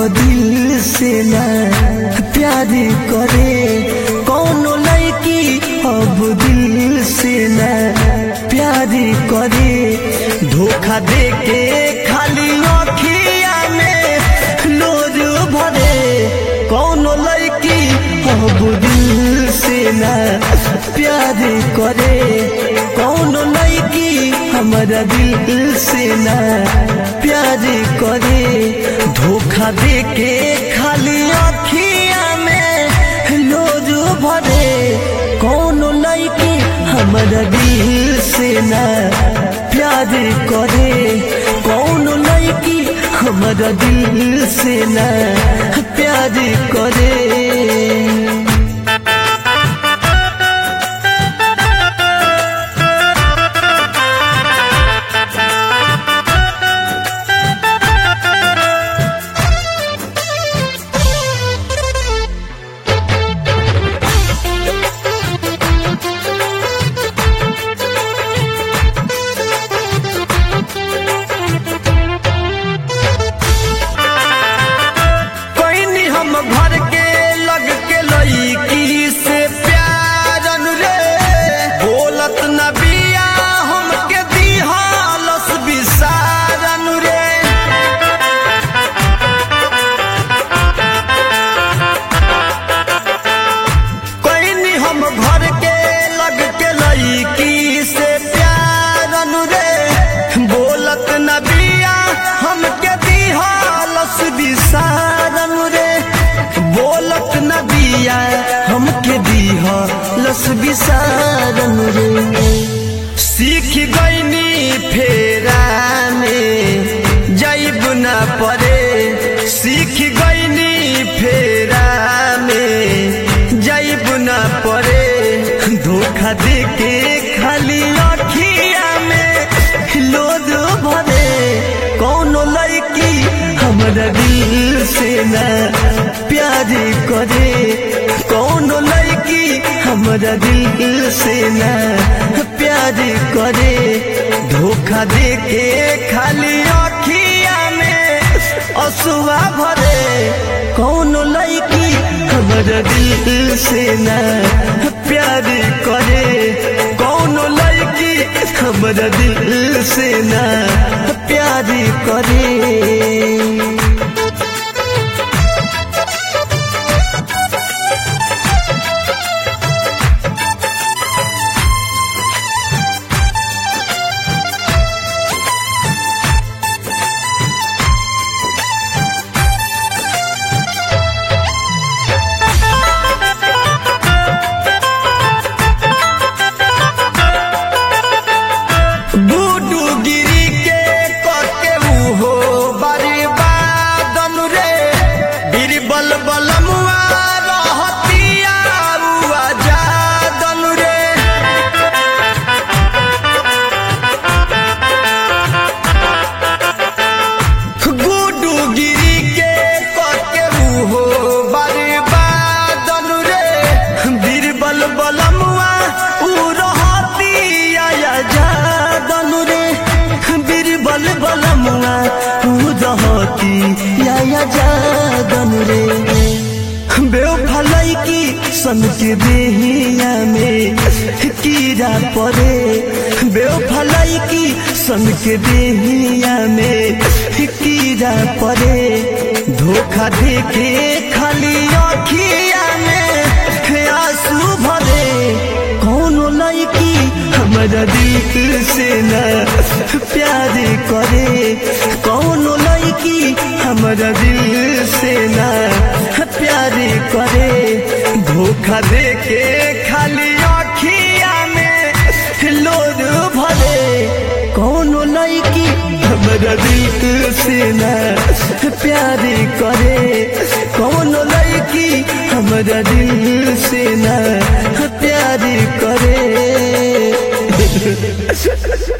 दिल से ना प्यार करे कौनो लड़की अब दिल से ना प्यार करे धोखा दे के खाली अखिया में लोर भरे कौनो लड़की अब दिल से ना प्यार करे कौनो लड़की हमारा दिल से ना प्यार करे धोखा दे के खाली अखिया में लोज भरे कौनो लड़की हमारा दिल से ना प्यार करे कौनो लड़की हमारा दिल से ना प्यार करे कोई हम भर के लग के लईकी से प्यार रे बोलत न बिया हमके दिहालस बिसारन रे कोई हम भर के लग के लईकी से प्यार रे बोलत न बिया हमके दिहालस बिसारन रे बोलत न बिया हमके दिहालस बिसारन रे सीख गईनी फेरा में जाइब न परे सीख गईनी फेरा में जाइब न परे धोखा दे के खाली अखिया में लोद भरे कौनो लड़की हमारा दिल से ना प्यार करे कौनो लड़की हमारा दिल से ना प्यार करे धोखा दे के खाली अखिया में असुआ भरे कौनो लड़की हमारा दिल से ना प्यार करे कौनो लड़की हमारा दिल से ना प्यार करे बूडू गिरी के कके उहो बर्बादन रे बीरबल बलमुआ रहतिया उआ जादन रे गुडू गिरी के कके उहो बर्बादन रे बीरबल बलमुआ उ रहतिया जादन रे बीरबल बलमुआ उ रहतिया जादन रे बेवफलाई की सन के देहिया में कीड़ा पड़े बेवफलाई की सन के देहिया में कीड़ा पड़े धोखा दे के खाली अखिया में आंसू भरे कौनो लड़की हमारा दिल से ना प्यार करे कौनो लड़की हमारा दिल से ना प्यार करे धोखा दे के खाली अखिया में लोर भरे कौनो लड़की हमारा दिल से ना प्यार करे कौनो लड़की हमारा दिल से ना प्यार करे